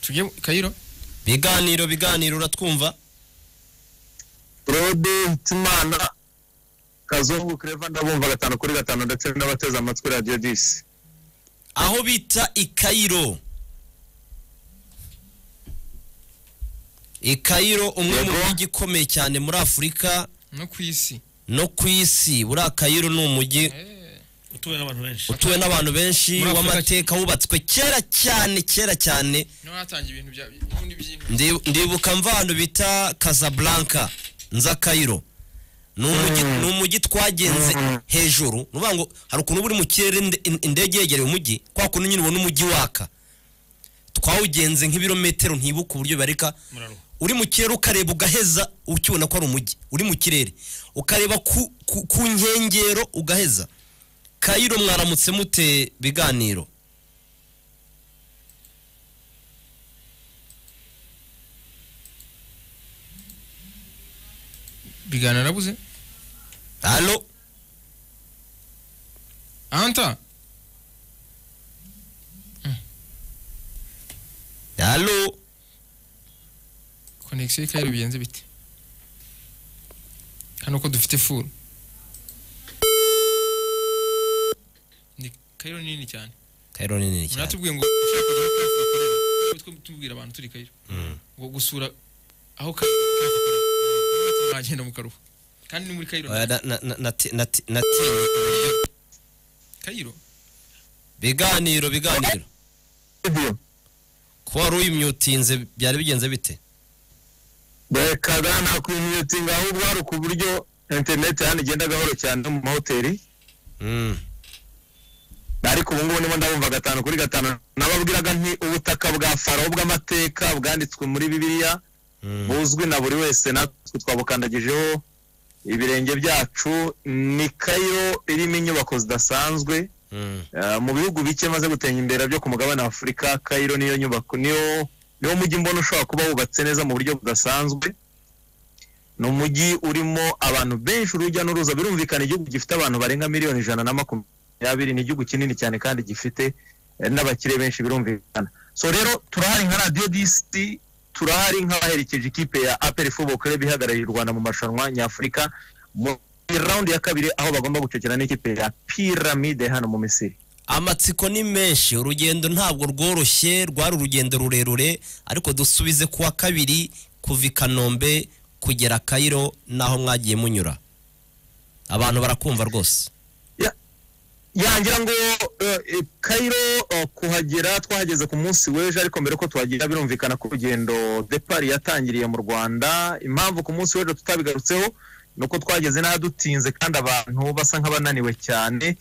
tujye kayiro biganiro biganiro uratwumva rode nsimana kazungu kereva ndabumva gatanu kuri gatanu ndetse n'abateze amatwi radiyo disi aho bita i kayiro i kayiro umwe mu Yego. mijyi ikomeye cyane muri afurika no ku isi no ku isi buriya kayiro ni umujyi utuwe n'abantu benshi utuwe n'abantu benshi Muri Afurika- w'amateka wubatswe kera cyane kera cyane niho hatangiye ibintu bya n'ubundi by'intore Ndi- ndibuka mva ahantu bita casablanca nza kayiro ni umujyi ni umujyi twagenze hejuru ni ukuvuga ngo hari ukuntu uba uri mu kirere inde- in- indege yegereye umujyi kwa kuntu nyine ubona umujyi waka twawugenze nk'ibirometero ntibuka uburyo bibarika muraruha uri mu kirere ukareba ugaheza ukibona ko ari umujyi uri mu kirere ukareba ku, ku, ku nkengero ugaheza kayiro mwaramutse mute biganiro bigana arabuze halo anta halo konegisiyo y'ikayiro bigenze bite hano ko dufite furu ni kayiro nini cyane kayiro ni nini cyane muratubwiye ngo ushaka kujya aho Kafe ikorera, tujye tubwira abantu turi kayiro Mm. ngo gusura aho Kafe ikorera, mwagenda mu karuhu kandi ni muri kayiro Oya, na- na- na- nati- nati- natinye. kayiro biganiro biganiro kuba wari uyimyutinze byari bigenze bite reka gana ku imitingi ahubwo hari ku buryo interineti hano igenda gahoro cyane no mu mahoteli Mm. ariko ubu ngubu ndimo ndabumva gatanu kuri gatanu nababwiraga nti ubutaka bwa faro bw'amateka bwanditswe muri bibiliya Mm. buzwi na buri wese natwe twabukandagijeho ibirenge byacu ni kayo irimo inyubako zidasanzwe Mm. Uh, mu bihugu bike maze gutenya imbere byo ku mugabane wa afurika kayiro niyo nyubako niyo niwo mujyi mbona ushobora kuba wubatse neza mu buryo budasanzwe ni umujyi urimo abantu benshi urujya n'uruza birumvikana igihugu gifite abantu barenga miliyoni ijana na makumyabiri ni igihugu kinini cyane kandi gifite eh, n'abakire benshi birumvikana so rero turahari nka radiyo disi turahari nk'abaherekeje ikipe ya aperi fubokere bihagarariye u rwanda mu marushanwa nyafurika muri rawundi ya kabiri aho bagomba gucokera n'ikipe ya piramide hano mu misiri amatsiko ni menshi urugendo ntabwo rworoshye rwari urugendo rurerure ariko dusubize kuwa kabiri kuva i kanombe kugera kayiro n'aho mwagiye munyura abantu barakumva rwose yangira ngo eh, eh, kayiro eh, kuhagera twahageze ku munsi w'ejo ariko mbere ko tuhagera birumvikana ko urugendo depari yatangiriye mu rwanda impamvu ku munsi w'ejo tutabigarutseho ni uko twageze n'ahadutinze kandi abantu basa nk'abananiwe cyane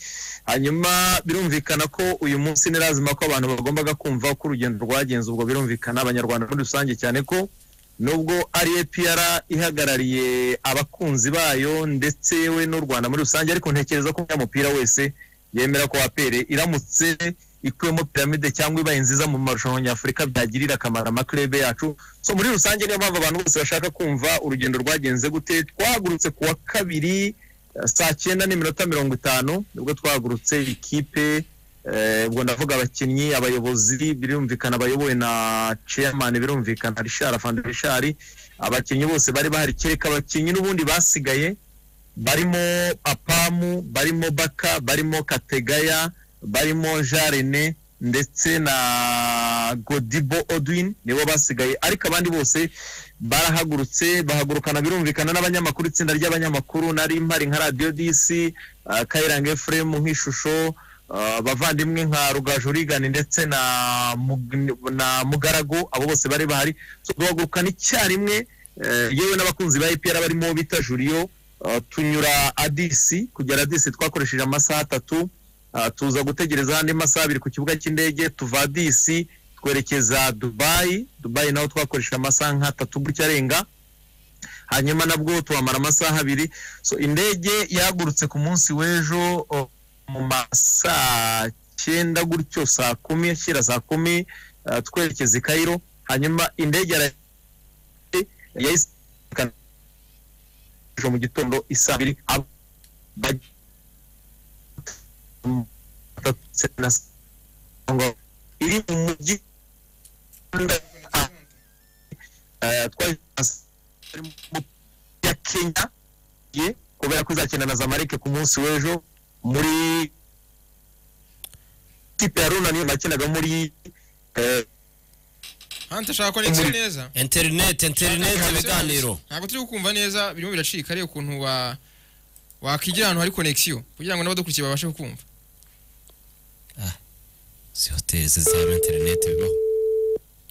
hanyuma birumvikana ko uyu munsi ni lazima ko abantu bagombaga kumva uko urugendo rwagenze ubwo birumvikana abanyarwanda muri rusange cyane ko nubwo ari APR ihagarariye abakunzi bayo ndetse we n'u Rwanda muri rusange ariko ntekereza ko umunyamupira wese yemera ko apere iramutse ikuyemo piramide cyangwa ibaye nziza mu marushanwa nyafurika byagirira akamaro amakurebe yacu so muri rusange niyo mpamvu abantu bose bashaka kumva urugendo rwagenze gute twahagurutse ku wa kabiri eh, saa cyenda n'iminota mirongo itanu nibwo twahagurutse ikipe eh, ubwo ndavuga abakinnyi abayobozi birumvikana abayobowe na chairman birumvikana rishara fandi rishari abakinnyi bose bari bahari kereka abakinnyi n'ubundi basigaye barimo apamu barimo baka barimo kategaya barimo jarene ndetse na godibo odwin nibo basigaye ariko abandi bose barahagurutse bahagurukana birumvikana n'abanyamakuru itsinda ry'abanyamakuru nari mpari nka radiyo disi uh, kayiranga efuremu nk'ishusho uh, bavandimwe nka rugajurigani ndetse na, Mug- na mugaragu abo bose bari bahari so, bahagurukana icyarimwe eh, yewe n'abakunzi ba epr barimo bita juriyo Uh, tunyura adisi kugera adisi twakoresheje amasaha atatu uh, tuza gutegereza andi masaha abiri ku kibuga cy'indege tuva adisi twerekeza dubayi dubayi naho twakoresheje amasaha nk'atatu gutya arenga hanyuma nabwo tuhamara amasaha abiri so indege yahagurutse ku munsi w'ejo uh, mu masaa cyenda gutyo saa kumi ashyira saa kumi uh, twerekeza i kayiro hanyuma indege yara- yahise ejo mu gitondo isaa mbiri ab- baj- iri mu mujyi eh, twari mu ya kenya ye kubera ko izakina na zamalek ku munsi w'ejo muri kipe ya runani bakinaga muri eh, hantu ashaka konegisiyo neza interineti interineti ibiganiro ntabwo turi gukumva neza birimo biracika ariko ukuntu wa wakwigira ahantu hari konegisiyo kugira ngo n'abadukurikiye babashe kukumva si hoteli zaba interineti bibaho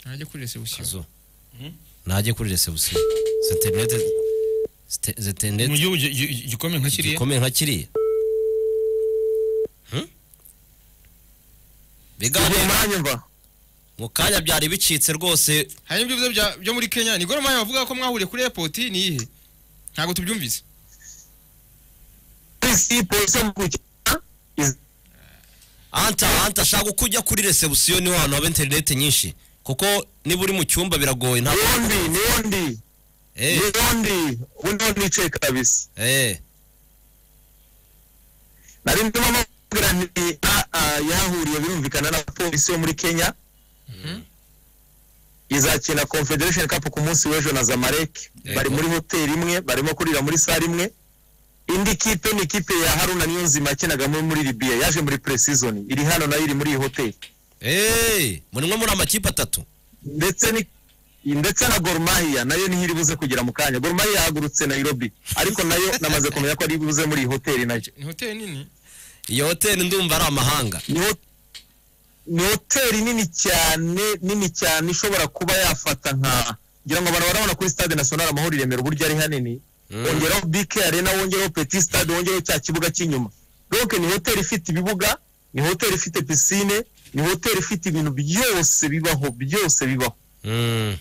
najya kuri resebusiyo kazo najye kuri resebusiyo izo interineti izo mu interineti gihugu gi- gi- gikomeye nka kiriya gikomeye nka kiriya Hmm? ubu biganiro mwanyumva mu kanya byari bicitse rwose hari n'ibyo bivuze bya- byo muri kenya ni goromaya bavuga ko mwahuriye kuri airpoti ni iyihe ntabwo tubyumvise polisi polisi yo mu gukina iz- anta anta ashaka uko ujya kuri resebusiyo niho hantu haba interineti nyinshi kuko niba uri mu cyumba biragoye ntabwo niwondi niwondi Eh, niwondi ubu niho nicaye kabisa eh. nari ndimo amabwira nti "Ah, ah, yahahuriye birumvikana na polisi yo muri kenya izakina confederation cup ku munsi w'ejo na zamalek Yego. bari muri hoteli imwe barimo kurira muri sare imwe indi kipe ni kipe ya haruna niyo nzima yakinaga muri muri libiya yaje muri pre-season iri hano nayo iri muri iyi hoteli Eh, muri mwe muri amakipe atatu ndetse ni ndetse na Gor Mahia nayo niho iri buze kugera mu kanya Gor Mahia yahagurutse Nairobi ariko nayo namaze kumenya ko ari buze muri iyi hoteli nayo ni hoteli nini iyo hoteli ndumva ari amahanga ni ho- ni hoteli nini cyane nini cyane ishobora kuba yafata nka ngira ngo abantu barabona kuri stade national amahoro i Remera uburyo ari hanini Mm. wongeraho bike arena wongeraho petit stade wongeraho cya kibuga cy'inyuma donc ni hoteli ifite ibibuga ni hoteli ifite pisine ni hoteli ifite ibintu byose bibaho byose bibaho Mm.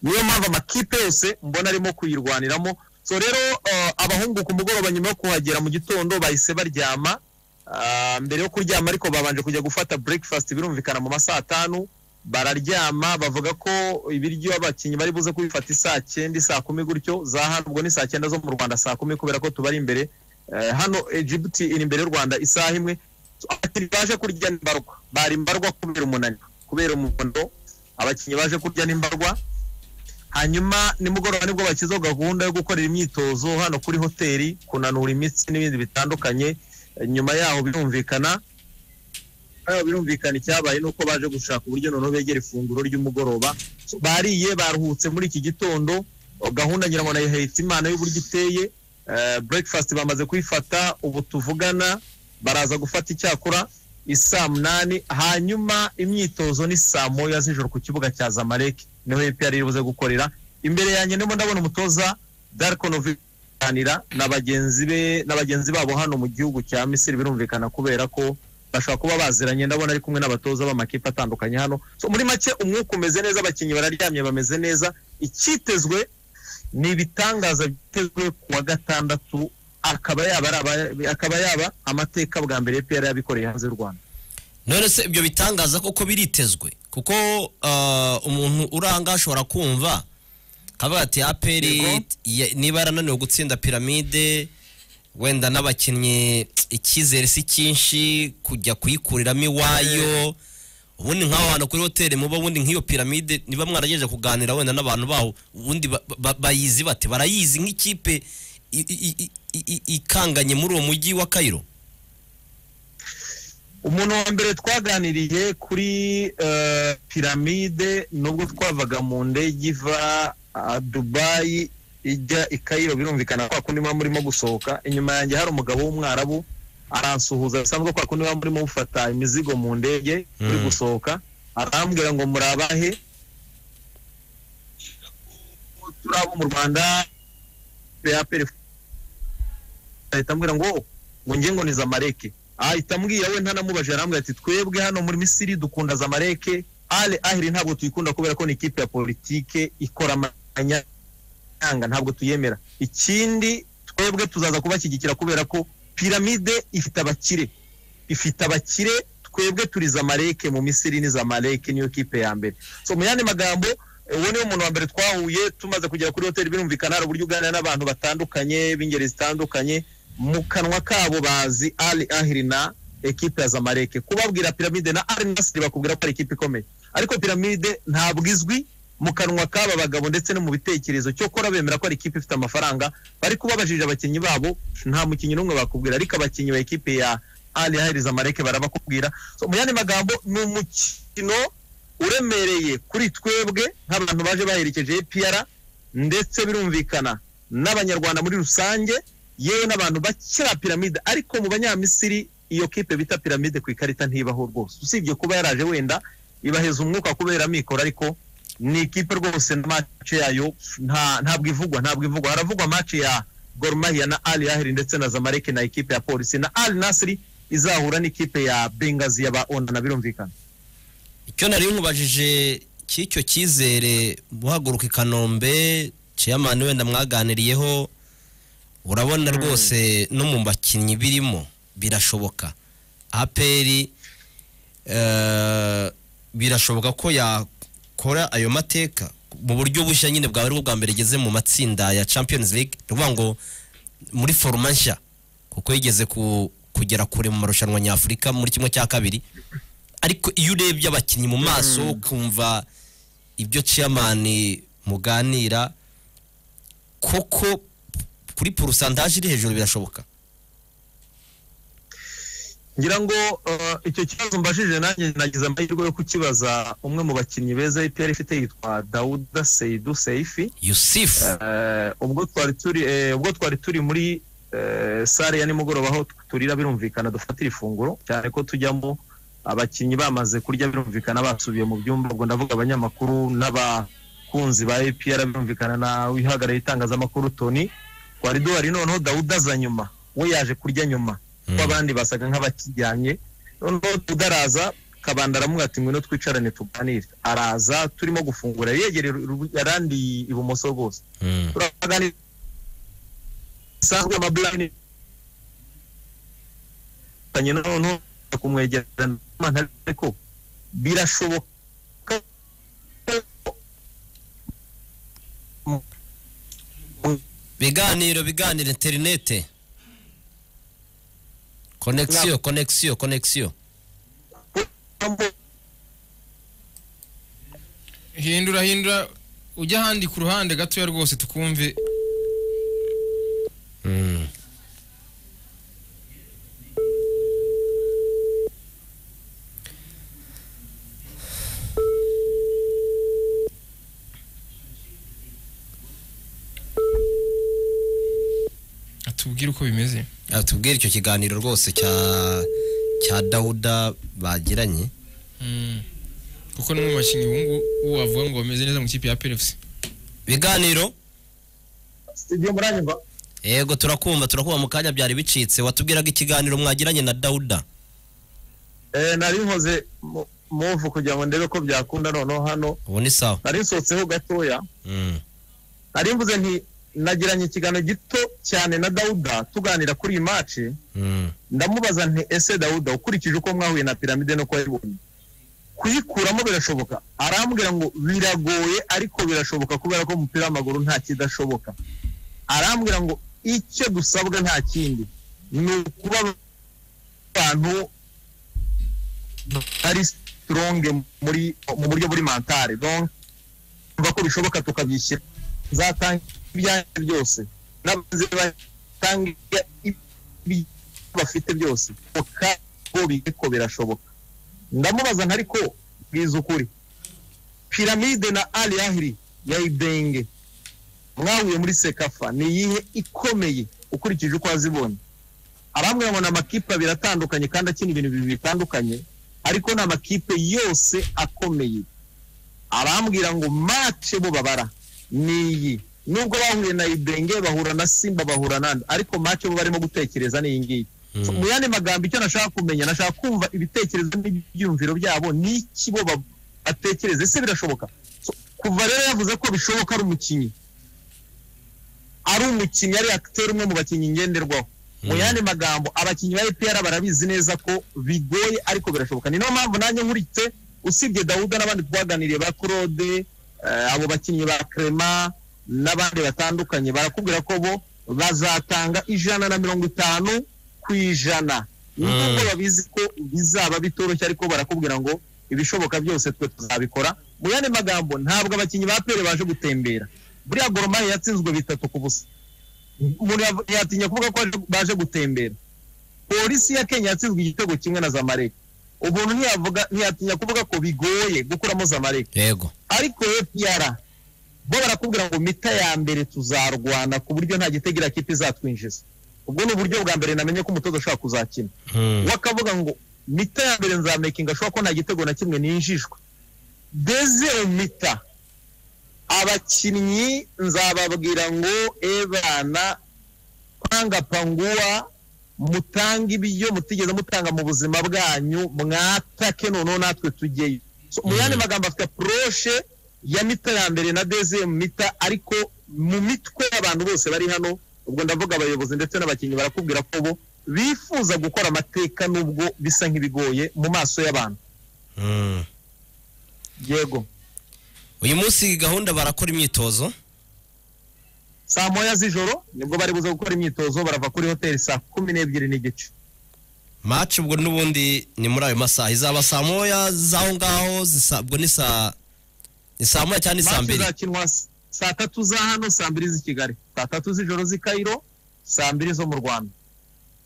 niyo mpamvu amakipe yose mbona arimo kuyirwaniramo so rero eh, abahungu ku mugoroba nyuma yo kuhagera mu gitondo bahise baryama Ah, mbere yo kuryama ariko babanje kujya gufata breakfast birumvikana mu masaha atanu bararyama bavuga ko ibiryo abakinnyi bari buze kubifata isaa cyenda saa kumi gutyo za hano ubwo ni saa cyenda zo mu rwanda saa kumi kubera ko tubari imbere Eh, hano egibuti iri imbere y'u rwanda isaha imwe So, abakinnyi baje kurya ni mbarwa bari mbarwa kubera umunaniro kubera umuhondo abakinnyi baje kurya ni mbarwa hanyuma nimugoroba nibwo bakizwa gahunda yo gukorera imyitozo hano kuri hoteli kunanura imitsi n'ibindi bitandukanye Eh, nyuma yaho birumvikana yaho birumvikana icyabaye ni uko baje gushaka uburyo noneho begera ifunguro ry'umugoroba So, bariye baruhutse muri iki gitondo Oh, gahunda ngira ngo nayihetse imana y'uburyo iteye Eh, breakfast bamaze kuyifata ubu tuvugana baraza gufata icyakura isaa munani hanyuma imyitozo ni saa moya z'ijoro ku kibuga cya zamalek niho epr iri buze gukorera imbere yanjye ndimo ndabona umutoza darkonovi kuganira na bagenzi be na bagenzi babo hano mu gihugu cya misiri birumvikana kubera ko bashobora kuba baziranye ndabona ari kumwe n'abatoza b'amakipe atandukanye hano so, muri make umwuka umeze neza abakinnyi bararyamye bameze neza icyitezwe ni ibitangaza byitezwe ku wa gatandatu akaba yaba, ari aba- akaba yaba amateka bwa mbere epr yabikoreye hanze y'u rwanda none se ibyo bitangaza koko biritezwe kuko ah, umuntu uranga ashobora kumva akavuga ati aperi Yego. niba yarananiwe gutsinda piramide wenda n'abakinnyi icyizere si cyinshi kujya kuyikuriramo iwayo ubundi nk'aho hantu kuri hoteli muba ubundi nk'iyo piramide niba mwaragejeje kuganira wenda n'abantu baho ubundi ba- ba- bayizi bate barayizi nk'ikipe i- i- i- i- i- ikanganye muri uwo mujyi wa kayiro umuntu wa mbere twaganiriye kuri eh, piramide nubwo twavaga mu ndege iva ah, dubayi ijya i kayiro birumvikana kwa kundi muba murimo gusohoka inyuma yanjye hari umugabo w'umwarabu aransuhuza bisanzwe kwa kundi muba murimo mufata imizigo mu ndege muri Mm. gusohoka arambwira ngo muri abahe turi abo mu rwanda PAPR ahita ambwira ngo "Oh, ngo njye ngo ni zamareke ahita ambwira we ntanamubajije arambwira ati twebwe hano muri misiri dukunda zamareke ale ahiri ntabwo tuyikunda kubera ko ni ikipe ya politike ikora amanyanga ntabwo tuyemera ikindi twebwe tuzaza kubashyigikira kubera ko piramide ifite abakire ifite abakire twebwe turi zamareke mu misiri ni zamareke niyo kipe ya mbere so mu yandi magambo eh, uwo niwe muntu wa mbere twahuye tumaze kugera kuri hoteli birumvikana hari uburyo uganira n'abantu batandukanye b'ingeri zitandukanye mu kanwa kabo bazi ali ahiri na ekipe ya zamareke kubabwira piramide na ari nasiri bakubwira ko ari ikipe ikomeye ariko piramide ntabwo izwi mu kanwa k'aba bagabo ndetse no mu bitekerezo cyokora bemera ko ari ikipe ifite amafaranga bari kubabajije abakinnyi babo nta mukinnyi n'umwe bakubwira ariko abakinnyi ba ekipe ya ali hahiriza amareke barabakubwira so, mu yandi magambo ni umukino uremereye kuri twebwe nk'abantu baje baherekeje APR ndetse birumvikana n'abanyarwanda muri rusange yewe n'abantu bakira piramide ariko mu banyamisiri iyo kipe bita piramide ku ikarita ntibaho rwose usibye kuba yaraje wenda ibaheza umwuka kubera mikoro ariko ni ikipe rwose na match yayo nta ntabwo ivugwa ntabwo ivugwa haravugwa match ya Gor Mahia na Al Ahly ndetse na Zamalek na ikipe ya Polisi na Al Nassr izahura n'ikipe ya Benghazi y'abaona na birumvikana icyo nari nkubajije cy'icyo cyizere guhaguruka i kanombe ciyamani wenda mwaganiriyeho urabona rwose no mu bakinnyi birimo birashoboka aperi eh, birashoboka ko yakora ayo mateka mu buryo bushya nyine bwaba aribwo bwa mbere igeze mu matsinda ya champions league ni ukuvuga ngo muri foruma nshya kuko yigeze ku- kugera kure mu marushanwa nyafurika muri kimwe cya kabiri ariko iyo urebye abakinnyi mu maso ukumva ibyo ciyamani muganira koko kuri porosantaje iri hejuru birashoboka ngira ngo eh, icyo kibazo mbashije nanjye nagize amahirwe yo kukibaza umwe mu bakinnyi beza APR ifite yitwa Dauda Seydou Seifi yusifu Eh, ubwo twari turi eh, ubwo twari turi muri eh, sare ya nimugoroba aho turira birumvikana dufatira ifunguro cyane ko tujyamo abakinnyi bamaze kurya birumvikana basubiye mu byumba ubwo ndavuga abanyamakuru n'abakunzi ba APR birumvikana na wihagarariye itangazamakuru Tony twari duhari noneho Dawuda aza nyuma we yaje kurya nyuma kuko abandi basaga nk'abakijyanye noneho udaraza kabanda aramubwira ati ngwino twicarane tuganire araza turimo gufungura yegereye uru- arandi ibumoso rwose turaganira bisanzwe amaburani tanye noneho kumwegerana n'amana ariko birashoboka biganiro biganiro interinete konegisiyo konegisiyo konegisiyo hindura hindura ujya ahandi ku ruhande gatoya rwose tukumve atubwire uko bimeze Ah, tubwire icyo kiganiro rwose cya cya dawuda bagiranye Mm. kuko no mu bakinnyi ubungu ubu wavuga ngo bameze neza mu ikipe ya PFC biganiro igihe muranyumva yego turakumva turakumva mu kanya byari bicitse watubwiraga ikiganiro mwagiranye na dawuda Eh, nari nkoze mu- muvu kugira ngo ndebe ko byakunda noneho hano ubu ni sawa nari nsohotseho gatoya Mm. nari mvuze nti nagiranye ikiganiro gito cyane na dawuda tuganira kuri iyi maci Mm. ndamubaza nti ese dawuda ukurikije uko mwahuye na piramide no kuyibonye kuyikuramo birashoboka arambwira ngo biragoye ariko birashoboka kubera ko umupira w'amaguru nta kidashoboka arambwira ngo icyo dusabwa nta kindi ni ukuba abantu ari sitoronge muri mu buryo buri mantare donc mva ko bishoboka tukabyishyira nzatanga ibyanjye byose n'abaze batanga ibi- bafite byose kuko bige ko birashoboka ndamubaza ntari ko bwiza ukuri piramide na ali ahiri ya ibenge mwahuye muri sekafa ni iyihe ikomeye ukurikije uko wazibonye arambwira ngo ni amakipe abiri atandukanye kandi akina ibintu bibiri bitandukanye ariko ni amakipe yose akomeye arambwira ngo mace bo babara ni iyi nubwo bahuye na ibenge bahura na simba bahura nandi ariko mace bo barimo gutekereza ni iyi ngiyi So, mu yandi magambo icyo nashaka kumenya nashaka kumva ibitekerezo n'ibyiyumviro byabo n'iki bo ba- batekereza ese birashoboka So, kuva rero yavuze ko bishoboka ari umukinnyi ari umukinnyi ari akiteri umwe mu bakinnyi ngenderwaho mu yandi magambo abakinnyi ba EPR barabizi neza ko bigoye ariko birashoboka ni niyo mpamvu nanjye nkuritse usibye Dawuda n'abandi twaganiriye ba Claude eh, abo bakinnyi ba Clement n'abandi batandukanye barakubwira ko bo bazatanga ijana na mirongo itanu ku ijana nubwo babizi ko bizaba bitoroshye ariko barakubwira ngo ibishoboka byose twe tuzabikora mu yandi magambo ntabwo abakinnyi ba pere baje gutembera buriya goromari yatsinzwe bitatu ku busa umuntu yav- yatinya kuvuga ko aje- baje gutembera polisi ya kenya yatsinzwe igitego kimwe na zamalek umuntu ntiyavuga ntiyatinya kuvuga ko bigoye gukuramo zamalek yego ariko APR bo barakubwira ngo mita ya mbere tuzarwana ku buryo nta gitegira kipe izatwinjiza ubwo ni uburyo bwa mbere namenye ko umutoza ashobora kuzakina Hmm. we akavuga ngo mita ya mbere nzamekinga ashobora ko nta gitego na kimwe ninjijwe dezero mita abakinnyi nzababwira ngo ebana panga panguwa mutange ibyo mutigeze mutanga mu buzima bwanyu mwatake noneho natwe tujyeyo So, mu yandi magambo afite apuroshe ya mita ya mbere na dezero mita ariko mu mitwe y'abantu bose bari hano ubwo ndavuga abayobozi ndetse n'abakinnyi barakubwira ko bo bifuza gukora amateka nubwo bisa nk'ibigoye mu maso y'abantu Hmm. yego uyu munsi gahunda barakora imyitozo saa moya z'ijoro nibwo bari buze gukora imyitozo barava kuri hoteli saa kumi n'ebyiri n'igice match ubwo n'ubundi ni muri ayo masaha izaba saa moya z'aho ngaho zisa- ubwo ni saa ni saa moya cyangwa ni saa Match mbiri izakinwa s- saa tatu za hano saa mbiri z'i kigali saa tatu z'ijoro z'i kayiro saa mbiri zo mu rwanda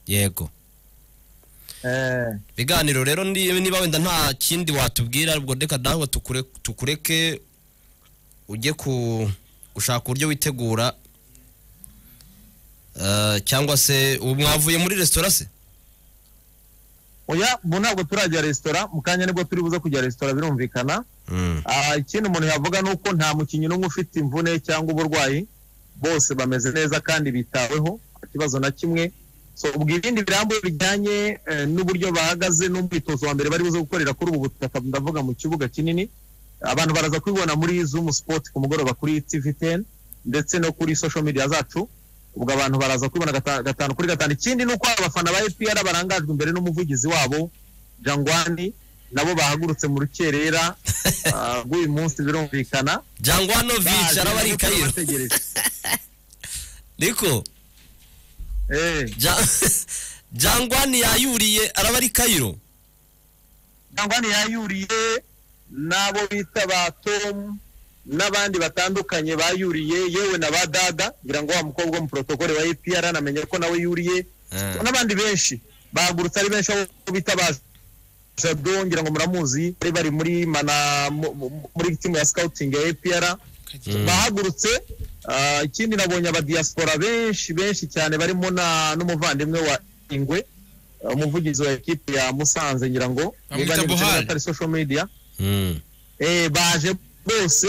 yego Eh, ibiganiro rero ni- niba wenda nta kindi watubwira ubwo reka nawe tukure- tukureke ujye ku gushaka uburyo witegura Eh, cyangwa se ubu mwavuye muri resitora se oya ubu ntabwo turajya resitora mu kanya nibwo turi buze kujya resitora birumvikana Ah, ikindi umuntu yavuga ni uko nta mukinnyi n'umwe ufite imvune cyangwa uburwayi bose bameze neza kandi bitaweho nta kibazo na kimwe so ubwo ibindi birambuye bijyanye eh, n'uburyo bahagaze n'umwitozo wa mbere bari buze gukorera kuri ubu butaka ndavuga mu kibuga kinini abantu baraza kubibona muri zoom sport ku mugoroba kuri tv 10 ndetse no kuri social media zacu ubwo abantu baraza kubibona gata- gatanu kuri gatanu ikindi ni uko abafana ba fpr barangajwe imbere n'umuvugizi wabo jangwani nabo bahagurutse mu rukerera ah, rw'uyu munsi birumvikana jangwano bicara bari i kayiro bategereje niko Eh, Ja- jangwani yayuriye araba ari kayiro jangwani yayuriye n'abo bita ba tom n'abandi batandukanye bayuriye yewe na ba dada ngira ngo wa mukobwa wo mu protokole wa apr anamenya ko nawe yuriye n'abandi benshi bahagurutse ari benshi aho bitabaje jado ngira ngo muramuzi bari bari muri mana mu- mu- muri timu ya scouting ya apr bahagurutse ah, ikindi nabonye abadiaspora benshi benshi cyane barimo na- n'umuvandimwe wa ingwe ah, umuvugizi wa ekipi ya musanze ngira ngo Bamwita niba nibutse neza Buhari. atari social media Mm. Eh, baje bose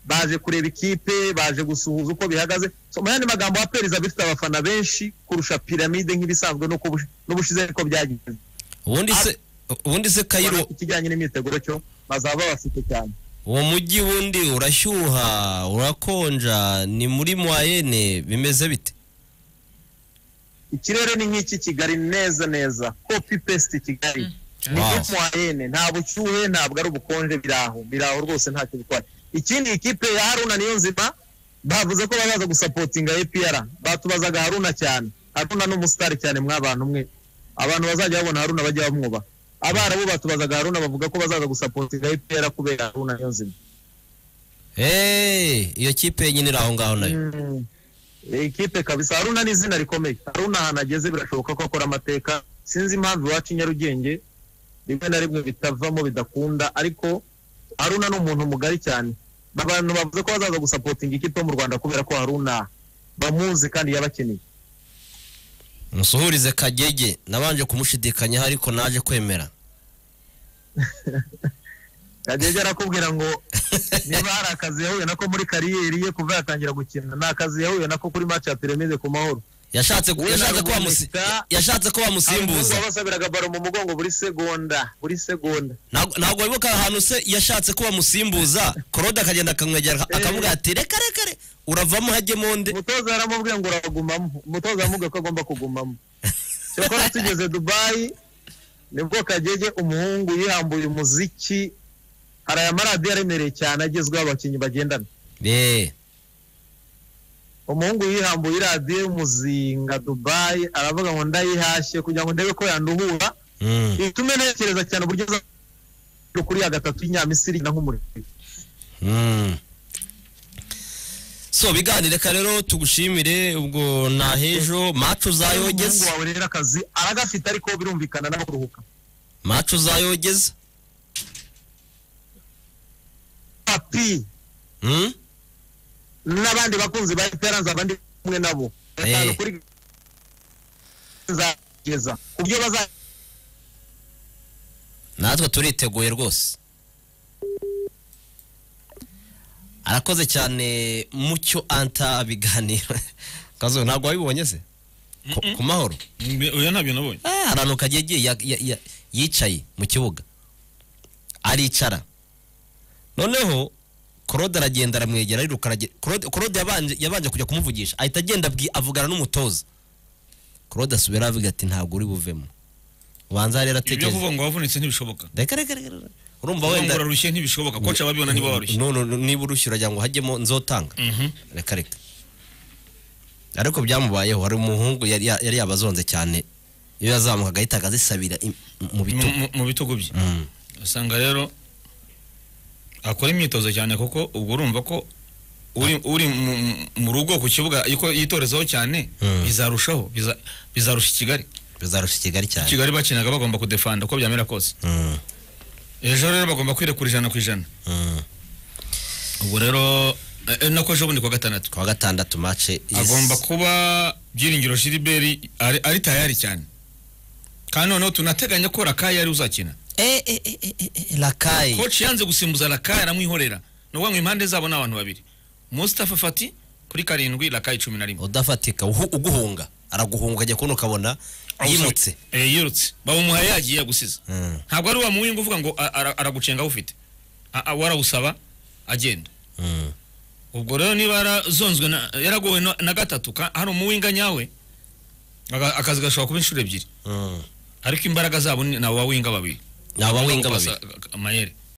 baje kureba ikipe baje gusuhuza uko bihagaze So, mu yandi magambo aperiza bifite abafana benshi kurusha piramide nk'ibisanzwe nuko bush- n'ubushize ariko byagenze ubundi se ubundi se kayiro ikijyanye n'imyiteguro cyo bazaba bafite cyane uwo mujyi wundi urashyuha urakonja ni muri mwayene bimeze bite ikirere ni nk'iki kigali neza neza copy paste kigali ni Wow. nk'umwayene nta bushyuhe ntabwo ari ubukonje biri aho biri aho rwose ntacyo bitwaye ikindi ikipe ya haruna niyo nzima bavuze ko bazaza gusapotinga APR batubazaga haruna cyane haruna ni umusitari cyane mwabantu mwe abantu bazajya babona haruna bajya bamwubaha abarabu batubazaga haruna bavuga ko bazaza gusapotinga APR kubera haruna niyo nzima Hey, iyo kipe yenyine iri aho ngaho nayo Mm. ikipe kabisa haruna ni izina rikomeye haruna ahantu ageze birashoboka ko akora amateka sinzi impamvu iwacu i nyarugenge rimwe na rimwe bitavamo bidakunda ariko haruna ni umuntu mugari cyane abantu bavuze ko bazaza gusapotinga ikipe yo mu rwanda kubera ko haruna bamuzi kandi yabakeneye musuhurize kagege nabanje kumushidikanya ariko naje kwemera yageze arakubwira ngo niba hari akazi yahuye nako muri kariyeri ye kuva yatangira gukina ni akazi yahuye nako kuri match ya peremide ku mahoro yashatse We yashatse na ko wamusi- Ruboneka- yashatse ko Abazungu wamusimbuza babasabiraga baro mu mugongo buri segonda buri segonda Ntabwo- ntabwo wibuka ahantu se yashatse ko bamusimbuza claude akagenda akamwegera akamubwira ati reka reka re uravamo hajyemo ndi umutoza yaramubwiye ngo uragumamo umutoza yaramubwiye ko agomba kugumamo cyakora tugeze dubayi nibwo kagege umuhungu yihambuye umuziki hari aya maradiyo aremereye cyane agezweho abakinnyi bagendana Eh, umuhungu yihambuye iradiyo y'umuzinga dubayi aravuga ngo ndayihashye kugira ngo ndebe ko yanduhura mm. itume ntekereza cyane uburyo aza kuri ya gatatu y'inyamisiri na nk'umuriro Mm. so biganire ka rero tugushimire ubwo nahejo macu umuhungu uzayogeza wawe rero akazi aragafite ariko birumvikana nawe kuruhuka macu uzayogeza papi Mm? n'abandi bakunzi ba esperance abandi kumwe nabo Eh. Batanu kuri nzageza ku byo bazageza natwe turiteguye rwose arakoze cyane mucyo anta biganiro kazo ntabwo wabibonye se Ku- ku mahoro Mbe- oya ntabyo nabonye Ah, hari ahantu kagiye agiye ya- ya- ya- yicaye mu kibuga aricara noneho claude aragenda aramwegera ariruka aragenda claude Claude yabanje yabanje kujya kumuvugisha ahita agenda abwi- avugana n'umutoza claude asubira avuga ati ntabwo uri buvemo ubanza rero Ibi byo atekereza kuvuga ngo wavunitse ntibishoboka reka reka reka reka. urumva kuvuga ngo wenda urarushye ntibishoboka koca ababibona niba warushye No, no, no, niba urushye uragira ngo hajyemo nzotanga Mhm. reka reka ariko byamubayeho hari umuhungu yari ya- yari yabazonze cyane iyo yazamuka agahita akazisabira im- mu Mu- bitugu mu- mu bitugu bye Mm. usanga rero akora imyitozo cyane kuko ubwo urumva ko uri, uri mu, mu- mu rugo ku kibuga yuko yitorezaho cyane Mm. bizarushaho biza- bizarusha ikigali bizarusha ikigali cyane kigali bakinaga bagomba kudefanda uko byamera kose Mm, ejo rero bagomba kwirekura ijana ku ijana mm. ubwo rero eh, eh, nako ejo bundi kuwa gatandatu kuwa gatandatu mace is- agomba kuba byiringiro shiriberi ari, ari tayari cyane kandi noneho tunateganya ko rakayi ari uzakina Eh, eh, eh, eh, eh, eh, lakayi koci yanze gusimbuza rakayi aramwihorera ni ukuvuga ngo impande zabo ni abantu babiri mustafa fati kuri karindwi rakayi cumi na rimwe udafatika uhu- uguhunga araguhunga ukajya kubona ukabona yimutse Eh, yirutse bawumuhaye yagiye yagusize Mm, ntabwo ari wa muwinga uvuga ngo a- ara- aragucenga awufite A- a- warawusaba agenda mm. ubwo rero niba yarazonzwe na- yaragowe na- na gatatu ka- hari umuwinga nyawe aga- akazi gashobora kuba inshuro ebyiri Mm. ariko imbaraga zabo ni ni aba winga babiri ni abawinga babiri Basa- amayeri